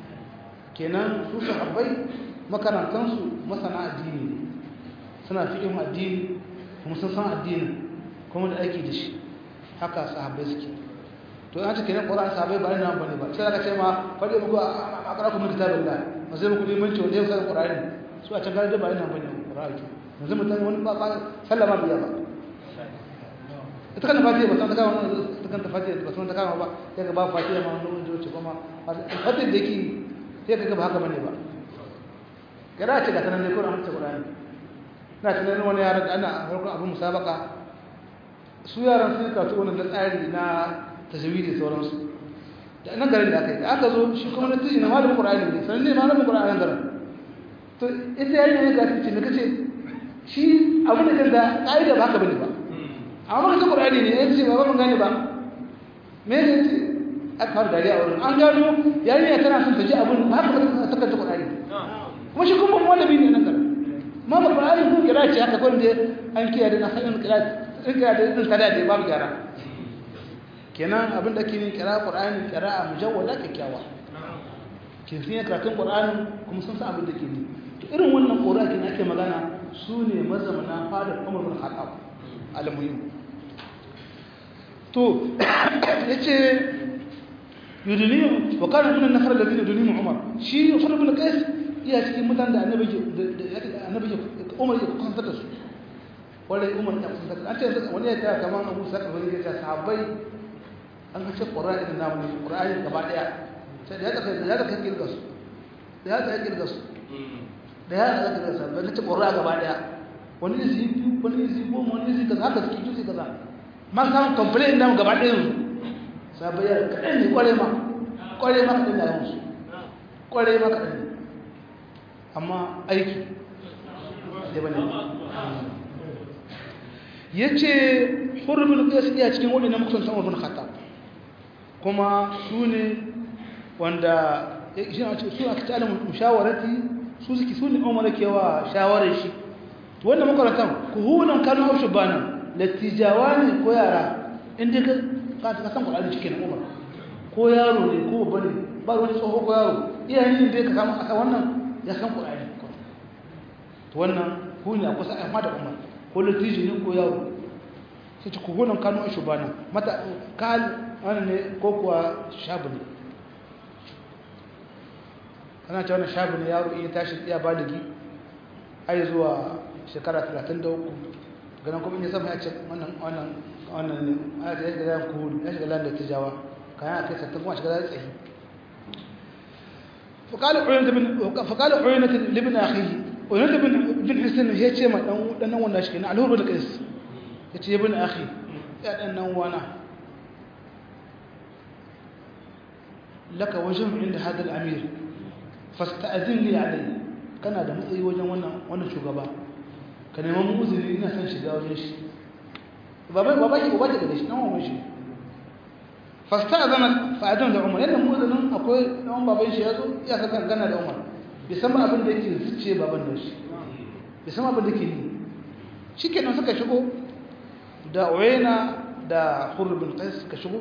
kenan su sahabbai makarantansu masana addini ne suna fikin addini kuma sun san addini kuma da aiki da shi haka sahabbai suke to an ce kenan Qur'ani sabai ba nan bane ba sai aka ce ma fadi muku a kara ku kitabillah ba sai muku limanci wanda ya san Qur'ani su a can gari da ba nan bane Qur'ani yanzu mutum wani ba sallama biya ba ita kan fatiha ba san ta kawo ita kan fatiha ba san ta kawo ba sai ga ba fatiha ma wani wanda wuce kuma fatiha da yake sai ka ga ba haka bane ba kada ce ga tanan ne ko an ce Qur'ani na tunanin wani yaran da ana harkar abin musabaka su yaran sun karatu wannan da tsari na tajwidi sauransu da nan garin da aka yi da aka zo shi kuma na tiji na malamin Qur'ani ne sanan ne malamin Qur'ani nan garin to ita yayin ne ga tace ne kace shi abin da kanta kaida ba haka bane ba amma kace Qur'ani ne yace ba ban gane ba me ne ce aka fara dariya a wurin an gano yayin ne tana son ta ji abin ba haka ba ta kanta Qur'ani kuma shi kuma malami ne nan garin ma ba Qur'ani ko kira ce haka ko da an kiyaye da nasarin kira kira da din kada da babu gyara kenan abin da ke yin kira Qur'ani kira mujawwala kyakkyawa kin san karatun Qur'ani kuma sun san abin da ke yi to irin wannan Qur'ani kin ake magana su ne mazamana fadar Umar bin Khattab al-muhim to yace yuduniyu wa kana min an-nafar alladhina yuduniyu Umar shi Umar bin Qais iya cikin mutanen da annabi annabi Umar ya kusantar da su wanda Umar ya kusantar an ce wani ya ta kaman Abu Sa'id bin ya ce sahabbai an ga ce Qur'ani da namu Qur'ani gaba daya sai da ya da ya da kirga su da ya da kirga su da ya da kirga su ba ce Qur'ani gaba daya wani ne zai biyu wani ne zai goma wani ne zai kaza haka suke juzi kaza man kan complain da gaba daya su sahabbai ya kadan ne kware ma kware ma kadan da yawan su kware ma kadan ne amma aiki da bane yace hurbul qas iya cikin wani na mutum san ibn khattab kuma su ne wanda shi a cikin su aka ta alamu mushawarati su suke su ne umar kewa shawarar shi to wannan makarantan ku hunan kanu haushu bana latijawani ko yara inda ka ka ka san Qur'ani cikin umar ko yaro ne ko babba ne ba wani tsoho ko yaro iyayen da ka samu aka wannan ya san Qur'ani to wannan ku ne kusa a mata umar ko latiji ne ko yaro sai ci ku hunan kanu haushu bana mata kal wannan ne ko kuwa shabu ne ana ce wannan shabu ne yaro iya tashi iya baligi ai zuwa shekara 33 ganin kuma in ya sama ya ce wannan wannan wannan ne a ya shiga zan kuhuri ya shiga lan da tijawa kayan a kai sattan kuma shiga zan tsayi فقال عيينة بن فقال عيينة لابن أخيه عيينة بن بن حسين هي ce ma dan dan nan wannan shi ne alhur bin qais yace ibn akhi ya dan nan wana laka wajhu inda hada al-amir fasta'zin li alayhi kana da matsayi wajen wannan wannan shugaba ka neman uzuri ina son shiga wajen shi baba baba ki baba daga shi nan wannan shi fasta'zana fa'adan da Umar yadda mu'zinin akwai dan baban shi yazo ya saka gana da Umar bai san abin da yake zuciye baban da shi bai san abin da yake ni shikenan suka shigo da Uwaina da Hurr bin Qais suka shigo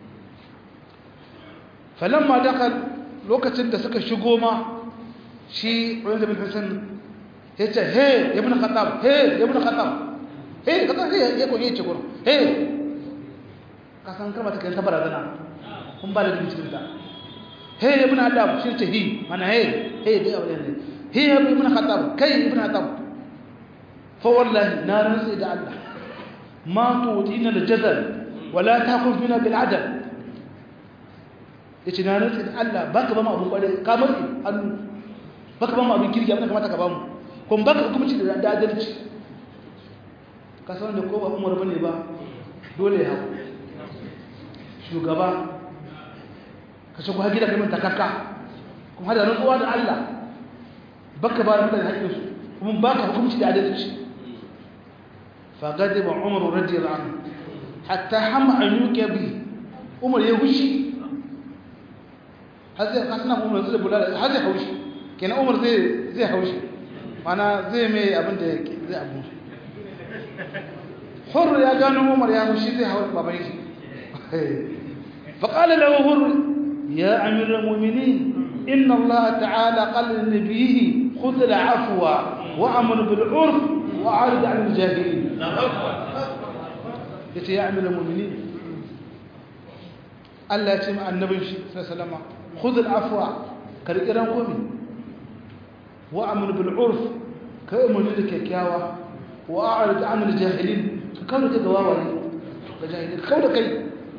falamma dakal lokacin da suka shigo ma shi Uwaina bin Hassan yace he ibn Khattab he ibn Khattab he kaza he ya ko yace gurin he ka san kalmar take ta barazana kun ba da cikin ta he ibn Adam shi ce hi mana he he dai aure ne he ibn Khattab kai ibn Khattab fa wallahi na rantsi da Allah ma tu'tina al-jazal wala taqul bina bil adl yace na rantsi da Allah baka ba mu abun kware ka matsi hannu baka ba mu abin kirki abin da kamata ka ba mu kun baka hukunci da adalci ka san da ko ba Umar bane ba dole ya shugaba ka shigo gida kai mun takakka kuma hada rantsuwa da Allah baka ba mutane haƙƙin su kuma baka hukunci da adalci fa gadiba Umar radiyallahu anhu hatta hama an yuke bi Umar ya hushi har zai kasana Umar zai bulala har zai haushi kenan Umar zai zai haushi mana zai mai abin da zai abu hurr ya gano umar ya mushi zai hawa baban shi فقال له هر يا أمير المؤمنين إن الله تعالى قال لنبيه خذ العفو وأمر بالعرف وأعرض عن الجاهلين قلت يا أمير المؤمنين Allah ya ce ma annabin shi sallama khudh al-afwa karkiran komi wa amr bil urf ka umarni da kyakkyawa wa a'rid an al-jahilin ka kawo da gawawaye ga jahilin kawo da kai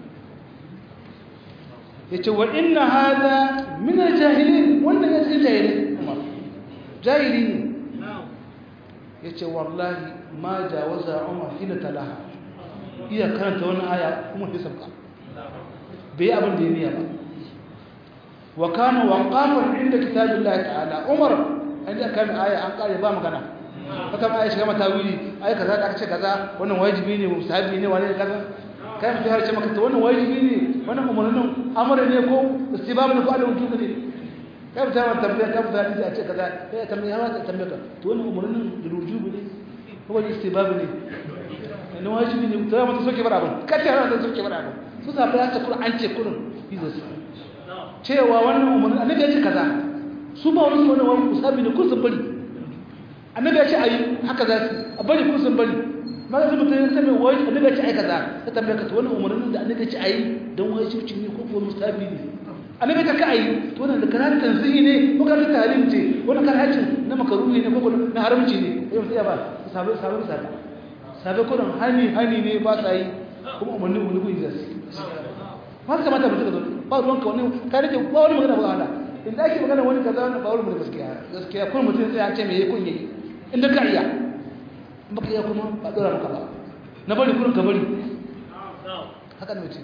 yace wa inna hadha min al-jahilin wannan ya ce jahilin umar jahili ne yace wallahi ma jawaza umar hina talaha iya karanta wannan aya kuma sai sabka bai abin da ya niya ba wa kana waqafan inda kitabillahi ta'ala umar inda kan aya an kare ba magana haka ma aya shiga mata wuri ai kaza da aka ce kaza wannan wajibi ne musahabi ne wani kaza kai mutum har ce maka to wannan wajibi ne wannan umarnin amara ne ko istibab ne ko alun tuka ne kai mutum har tambaya kai mutum har ce kaza kai tambaya ma tambaya ka to wannan umarnin rujubi ne ko wani istibab ne ne wajibi ne to ya mutum soke bar abin kace ran da soke bar abin su zaɓi ya ce an ce kurin jesus cewa wannan umarni annabi ya ce kaza su ba wani wani wani musabi ne kun sun bari annabi ya ce a yi haka za su a bari kun sun bari ma da mutum ya tabi wani annabi ya ce a yi kaza ta tambaya ka wannan umarnin da annabi ya ce a yi don wani cibci ne ko kuma musabi ne annabi ya ce ka a yi to wannan da karatu tanzihi ne ko karatu talim ce wannan karatu na makaruhi ne ko na haramci ne yau sai ya ba sabai sabai sabai sabai kurin hani hani ne ba sa yi kuma umarni umarni kun yi zasu ba ka kamata mutum ka zo ba ruwan ka wani ka rike ba wani magana ba Allah in da ake magana wani kaza wani ba wani magana gaskiya gaskiya kun mutum sai an ce me kun yi inda ka iya in baka iya kuma ba dora maka ba na bari kurin ka bari haka ne ce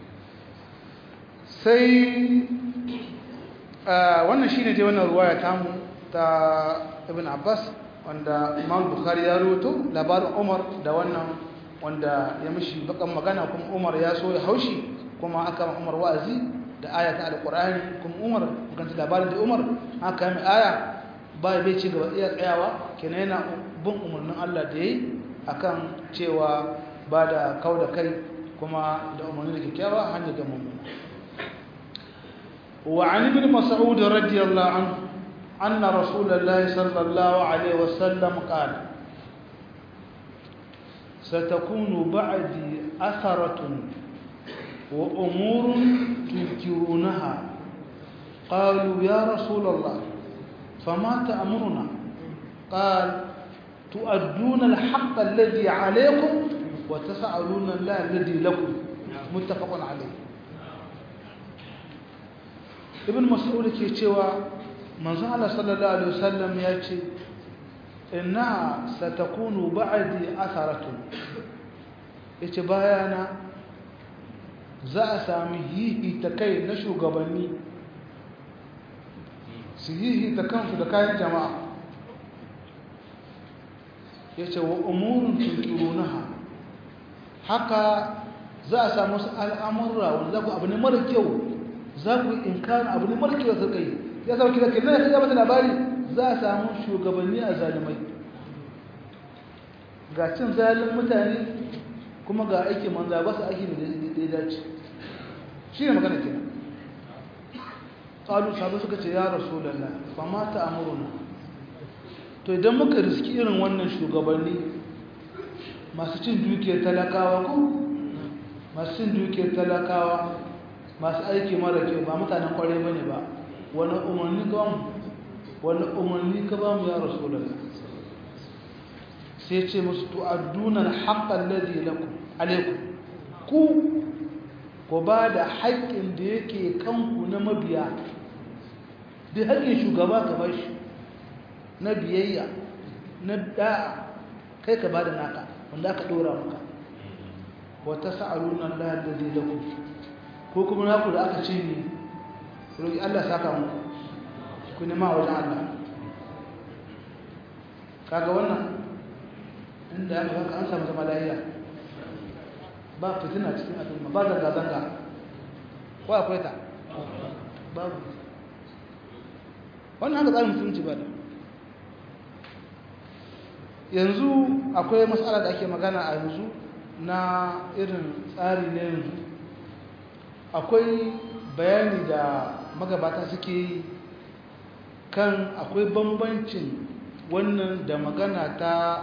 sai wannan shine dai wannan ruwaya tamu ta Ibn Abbas wanda Imam Bukhari ya rawaito labarin Umar da wannan wanda ya mishi bakan magana kuma Umar ya so ya haushi kuma aka Umar wa'azi da aya ta alqur'ani kuma Umar kan labarin da Umar aka mai aya ba bai ci gaba iya tsayawa kenan yana bin umarnin Allah da yayi akan cewa ba da kauda kai kuma da umarni da kyakkyawa hanya ga mummuna wa an ibn mas'ud radiyallahu anhu anna rasulullahi sallallahu alaihi wasallam qala ستكون بعدي أثرة وأمور تنكرونها قالوا يا رسول الله فما تأمرنا قال تؤدون الحق الذي عليكم وتسألون الله الذي لكم متفق عليه ابن مسعود ke cewa manzon Allah sallallahu alaihi wasallam ya ce innaha satakunu ba'di atharatun yace bayana za a sami hihi ta kai na shugabanni su hihi ta kansu da kayan jama'a yace wa umurun tunkirunaha haka za a samu su al'amurra wanda za ku abu ne mara kyau za ku inkarin abu ne mara kyau da suka yi ya sauki da kenan ya mata labari za a samu shugabanni a zalimai ga cin zalin mutane kuma ga aiki manza ba su aiki da ya dace shi ne magana kenan ƙalu sabu suka ce ya rasu lalla ba ma ta amuruna to idan muka riski irin wannan shugabanni masu cin dukiyar talakawa ko masu cin dukiyar talakawa masu aiki mara kyau ba mutanen kwarai bane ba wani umarni ka bamu wani umarni ka bamu ya rasulullah sai ce musu tu'adduna al-haqqa alladhi lakum alaykum ku ku ba da haƙƙin da yake kanku na mabiya da haƙƙin shugaba ka bashi na biyayya na da'a kai ka ba da naka wanda aka dora maka wata sa'aluna Allah alladhi lakum ko kuma naku da aka ce ni roki Allah saka mu ku nema wajen Allah kaga wannan inda aka haka an samu zama lafiya ba fitina cikin al'umma ba zanga zanga ko akwai ta babu wannan haka tsarin musulunci ba da yanzu akwai matsala da ake magana a yanzu na irin tsari na yanzu akwai bayani da magabata suke yi kan akwai bambancin wannan da magana ta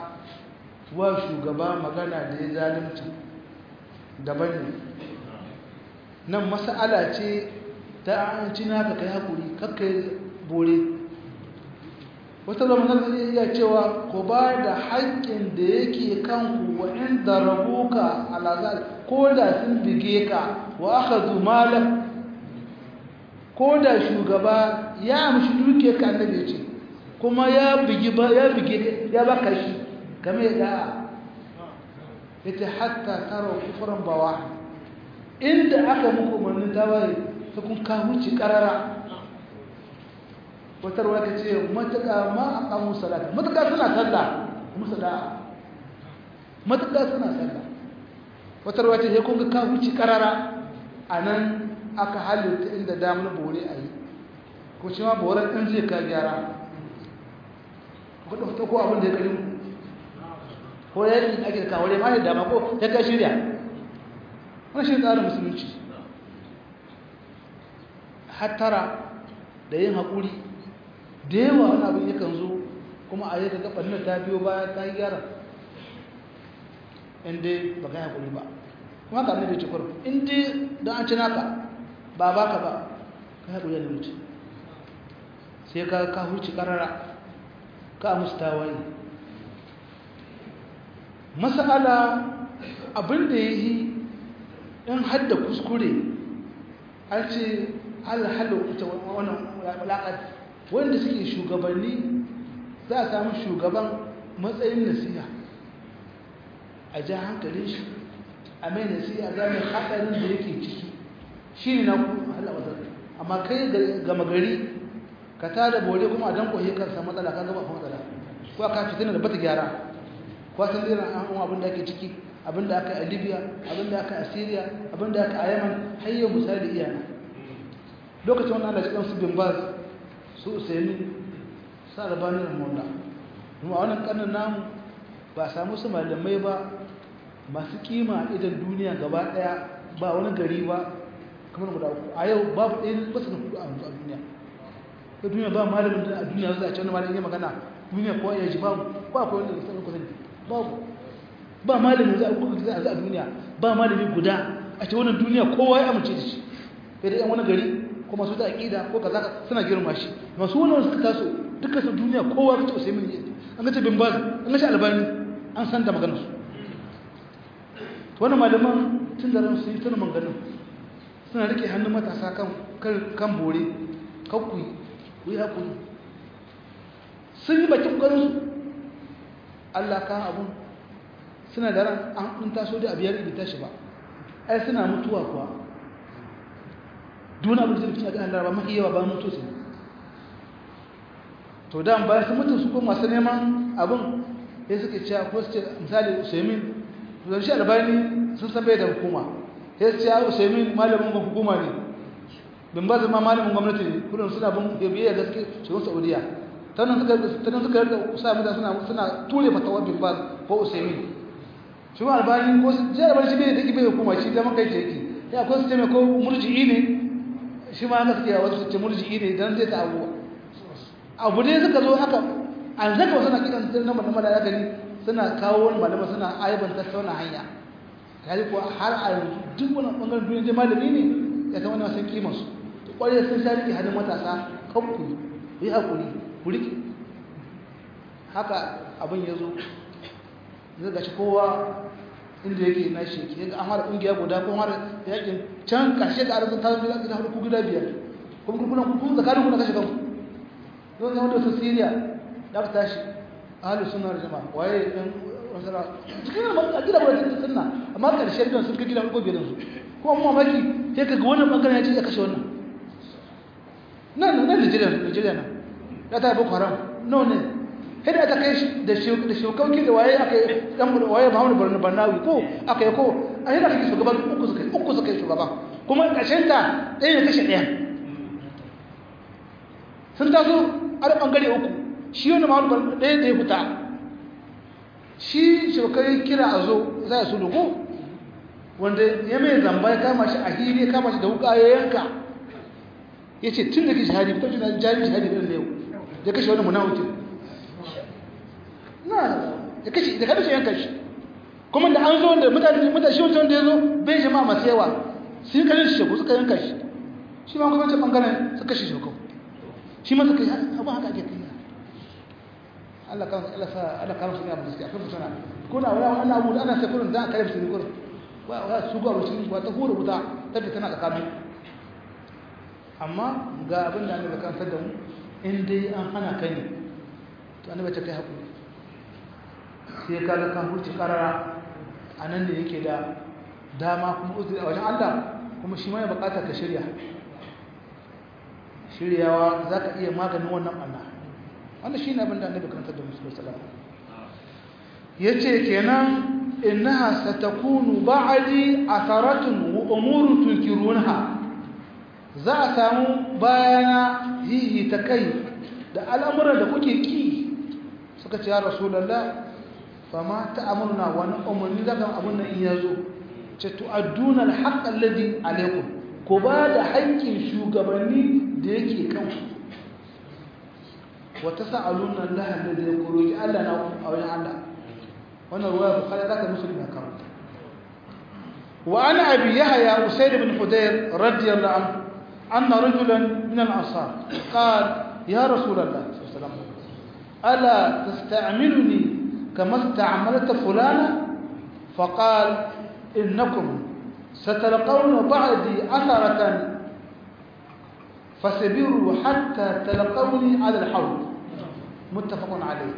wa shugaba magana da ya zalimci daban ne nan mas'ala ce ta an ci naka kai hakuri kakkai bore wata zamanar iya cewa ku ba da haƙƙin da yake kanku wa inda rabuka alazar ko da sun bige ka wa aka zumalar ko da shugaba ya amshi duke ka annabi ce kuma ya bigi ba ya bige ya baka shi game da yace hatta taro kufran bawa inda aka muku umarnin tawaye ta kun ka huci karara wata ruwa ta ce matuƙa ma a ƙamun salata matuƙa suna sallah musu da'a matuƙa suna sallah wata ruwa ce ya kunga ka huci karara a nan aka halitta inda damar bore a yi ko shi ma boren ɗin zai ka gyara ko ɗauka ko abin da ya ƙari ko ya yi ake da kawai ma da dama ko ya ka shirya wani shi tsarin musulunci hattara da yin haƙuri da yawa wani abin yakan zo kuma a yadda gaɓar ta biyo baya ta yi gyara inda ba ka yi haƙuri ba kuma ka da cikwar inda don an ci naka ba ba ka ba ka yi haƙuri da mutu sai ka ka huci ƙarara ka musu tawaye masala abin da ya yi in hadda kuskure an ce alhalu ita wannan walaƙar wanda suke shugabanni za a samu shugaban matsayin nasiha a ja hankalin shi a mai nasiha ga mai haɗarin da yake ciki shi ne na ku halawata amma kai gama gari ka tada bore kuma a danko yi kansa matsala ka gaba matsala ko ka fitina da bata gyara ko san irin an abin da ake ciki abin da aka yi a libya abin da aka yi a syria abin da aka yi a yaman har yau misali iyana lokacin wannan allah cikin su bin baz su usaini sa rabanin ramonda kuma a wannan kanin namu ba samu su malamai ba masu kima idan duniya gaba daya ba wani gari ba kamar guda uku a yau babu ɗaya ba su da hudu a duniya ta duniya ba malamin da a duniya zai a ce wani malamin ya magana duniya kowa ya ji babu ba kowa da sanin kusan babu ba malamin za a kuka za a duniya ba malami guda a ce wannan duniya kowa ya amince da shi sai da yan wani gari ko masu da aƙida ko kaza suna girma shi masu wani suka taso duka su duniya kowa ka ce usai min an ga ce bin baz an ga ce albani an san da maganar su wannan malaman tun da ran su yi tuna maganar suna rike hannun matasa kan kan bore kakku ku yi hakuri sun yi bakin ƙwarinsu Allah ka abun suna da ran an taso da abiyar ibi tashi ba ai suna mutuwa kuwa duna abin da zai a ganin laraba mafi yawa ba mutu su to da bayan su mutu su ko masu neman abin ya suke cewa ko su ce misali usaimin zan shi albani sun san bai da hukuma ya su ce usaimin malamin hukuma ne bin ba zama malamin gwamnati ne kudin suna bin biyayya gaske shirin saudiya ta nan suka yarda sa mutane suna suna ture fatawar bin ba ko usaimin shi ma albani ko su je albani shi bai da bai hukuma shi da makai yake ya ko su ce mai ko murji'i ne shi ma haka suke wasu su ce murji'i ne dan zai ta abuwa abu ne suka zo haka an zaka wasu na kiran na malama da gani suna kawo wani malama suna aibanta ta wani hanya kaji ko har a yanzu duk wani bangaren duniya dai malami ne ya zama na san kimar su to kwarai sun sha rike hannun matasa kanku ku yi hakuri ku rike haka abin ya zo zai gashi kowa inda yake na shi ke ga an fara kungiya guda ko fara yakin can karshe da arzikin tazo gida gida hudu gida biyar kuma kuma kuma zakarin kuna kashe kanku don zama da su siriya da aka tashi ahalus sunna da jama'a waye dan wasara cikin a gida ba da sunna amma karshe don sun kai gida ko biyar su kuma mu mamaki sai kaga wannan bangaren ya ce ya kashe wannan nan nan Nigeria Nigeria nan ya ta boko haram no ne sai da ta kai da da shokauki da waye aka dan waye Muhammadu Barna Barnawi ko aka yi ko a yana kai shugaban uku suka uku suka shugaban kuma karshen ta ɗaya ne kashe ɗaya sun taso har bangare uku shi wani mahaifar ɗaya da ya fita shi shokai kira a zo za a su duku wanda ya mai zamba ya kama shi a hili ya kama shi da wuka ya yanka ya ce tun da ke shahadi fitar jina jari shahadi ɗin da yau ya kashe wani munawikin na ya kashe da kada shi yanka shi kuma da an zo da mutane mutane shi wancan da ya zo bai jama'a masu yawa sun kashe shi shagu suka yanka shi shi ma kuma ce bangaren suka kashe shagu shi ma suka yi abin haka ake kai Allah kan Allah sa Allah kan su ne abin gaskiya kan mutuna kuna wala wannan abu ana sai kullun da kare su ne kullun wa wa su ga wucin wa ta hura wuta ta fi tana tsakanin amma ga abin da annabi kan da mu in dai an hana kai ne to annabi ta kai hakuri sai ka ga kan hurci karara anan da yake da dama kuma uzuri a wajen Allah kuma shi ma ya bukata ka shirya shiryawa za ka iya maganin wannan ɓanna wannan shi ne abin da annabi karantar da musulun salama ya ce kenan innaha satakunu ba'adi asaratun wa umurun tunkirunha za a samu bayana hihi ta kai da al'amuran da kuke ki suka ce ya rasulallah fa ma ta'amurna wani umarni daga abin nan in yazo ce tu'adduna al-haqq alladhi alaykum ko ba da haƙƙin shugabanni da yake kanku wa tas'aluna Allah alladhi yaqulu Allah na a wajen Allah wannan ruwaya bukhari zaka muslim ya kawo wa ana abi yahya usayd ibn hudayr radiyallahu anhu anna rajulan min al-ansar qala ya rasul Allah sallallahu alaihi wasallam ala tasta'miluni kama ista'malta fulana فقال إنكم ستلقون بعدي أثرة فسبروا حتى تلقوني على الحوض متفق عليه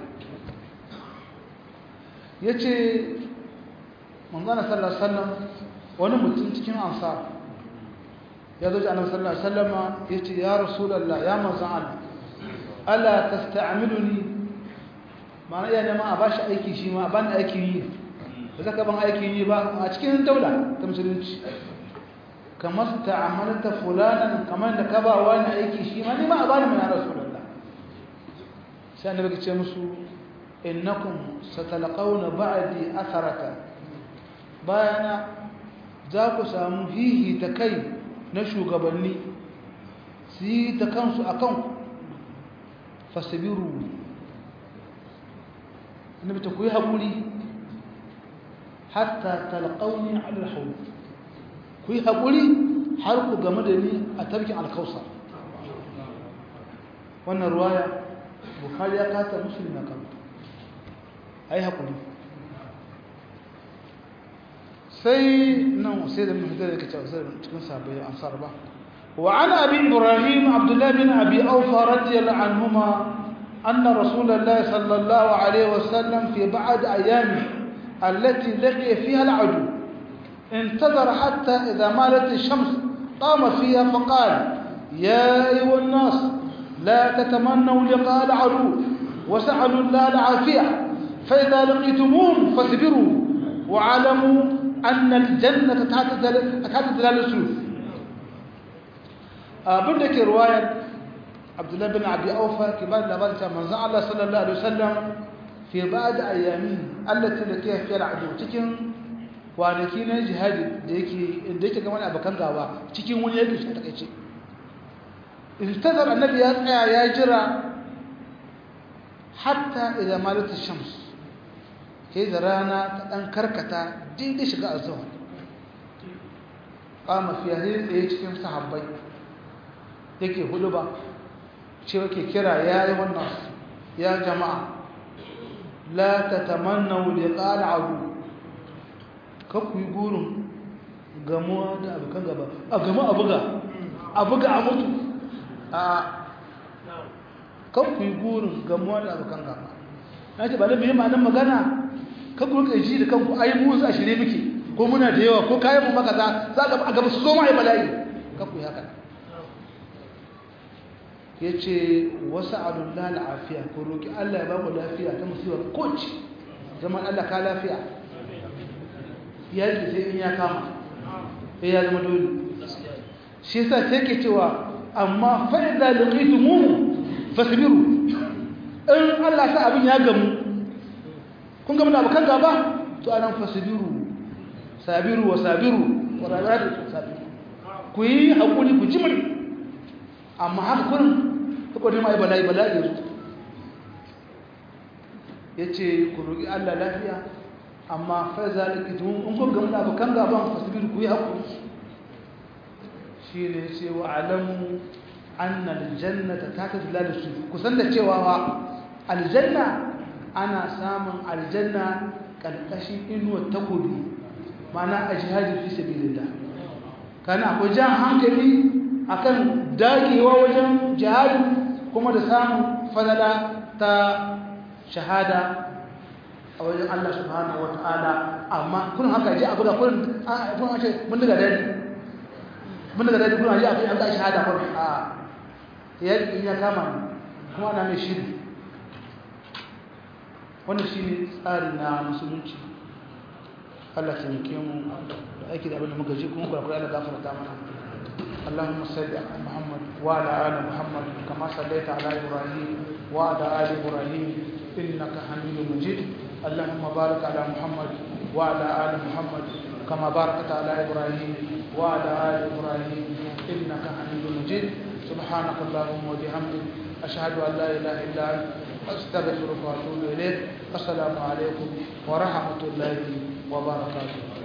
yace manzana sallallahu alaihi wasallam wani mutum cikin ansar ya zo ji annabi sallallahu alaihi wasallam yace ya rasulullah ya manzon Allah ala tasta'miluni ma'ana iya neman a bashi aiki shi ma ban aiki yi ba zaka ban aikin yi ba a cikin daula ta musulunci kamar ta'amalta fulanan kamar da ka ba wani aiki shi ma ni ma a bani mana rasulullah sai annabi ya ce musu innakum satalqawna ba'di atharata bayana za ku samu hihi ta kai na shugabanni su yi ta kansu akan fasabiru annabi ta ku yi haƙuri hatta talqauni ala alhawl ku yi haƙuri har ku game da ni a tarkin alkausa wannan ruwaya bukhari ya kata muslim ya kanta ai haƙuri sai nan sai da mutum da kace sai cikin sabai ansar ba wa ana abi ibrahim abdullah bin abi awfa radiyallahu anhuma anna rasulullah sallallahu alaihi wasallam fi ba'd ayami التي لقي فيها العدو انتظر حتى إذا مالت الشمس قام فيها فقال يا أيها الناس لا تتمنوا لقاء العدو وسألوا الله العافية فإذا لقيتموهم فاصبروا واعلموا أن الجنة تحت ظلال السيوف بدك رواية عبد الله بن أبي أوفى كبار لبالة من الله صلى الله عليه وسلم fi ba da ayyami allati da ke fiye da ado cikin kwanaki na jihadi da yake inda yake gama da abokan gaba cikin wani yake shi a takaice intazar annabi ya tsaya ya jira hatta idan malatu shams ke da rana ta ɗan karkata daidai shiga a zuwa kama fiye tsaye cikin sahabbai yake hudu ba cewa ke kira ya yi wannan ya jama'a la ta tamanna liqa al'adu kaku yi gurin gamuwa da abokan gaba a gama a buga a buga a mutu a kaku yi gurin gamuwa da abokan gaba na ce ba da biyu ma'anin magana kaku rika ji da kanku ai mu za a shirye muke ko muna da yawa ko kayan mu maka za a gaba su zo ma yi bala'i kaku yi haka ya ce wasu alullah la'afiya ko roƙi Allah ya ba mu lafiya ta musibar koci zaman Allah ka lafiya ya yi sai in ya kama sai ya zama dole shi yasa sai ke cewa amma fa'ida liqitu mu fasbiru in Allah sa abin ya gamu kun gamu da abokan gaba to anan fasbiru sabiru wa sabiru wa rabatu sabiru ku yi hakuri ku jimri amma haka kurin saboda mai bala'i bala'i yanzu ya ce ku roƙi Allah lafiya amma fai zaliki tun in kun gamu da abokan gaban fasibiru ku yi haƙuri shi ne ce wa alamu annal jannata ta ta zila da su kusan da cewa wa aljanna ana samun aljanna ƙarƙashin inuwar takobi mana a jihadi fi sabilillah kana akwai jan hankali akan dagewa wajen jihadi kuma da samun fadala ta shahada a wajen Allah subhanahu wa ta'ala amma kun haka ji abu da kun kun ce mun daga dadi mun daga dadi kun ji abu an ga shahada kun a yayin ya kama ni kuma ana mai shiri wannan shine tsari na musulunci Allah ta yake mu da aiki da abin da muka ji kuma kurakura Allah gafarta mana اللهم صل على محمد وعلى ال محمد كما صليت على ابراهيم وعلى ال ابراهيم انك حميد مجيد اللهم بارك على محمد وعلى ال محمد كما باركت على ابراهيم وعلى ال ابراهيم انك حميد مجيد سبحانك اللهم وبحمدك اشهد ان لا اله الا انت استغفرك واتوب اليك السلام عليكم ورحمه الله وبركاته